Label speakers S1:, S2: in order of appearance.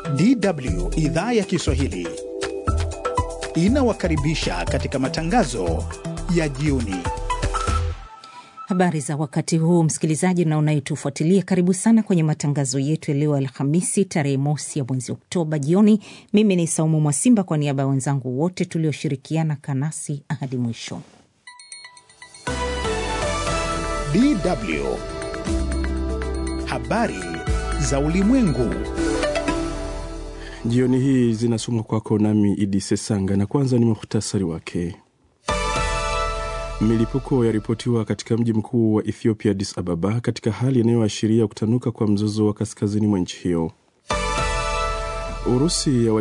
S1: DW idhaa ya Kiswahili inawakaribisha katika matangazo ya jioni.
S2: Habari za wakati huu, msikilizaji na unayetufuatilia, karibu sana kwenye matangazo yetu ya leo Alhamisi tarehe mosi ya mwezi Oktoba jioni. Mimi ni Saumu Mwasimba kwa niaba ya wenzangu wote tulioshirikiana kanasi hadi mwisho.
S1: DW habari za ulimwengu.
S3: Jioni hii zinasomwa kwako nami Idi Sesanga, na kwanza ni muhtasari wake. Milipuko yaripotiwa katika mji mkuu wa Ethiopia, Addis Ababa, katika hali inayoashiria kutanuka kwa mzozo wa kaskazini mwa nchi hiyo. Urusi ya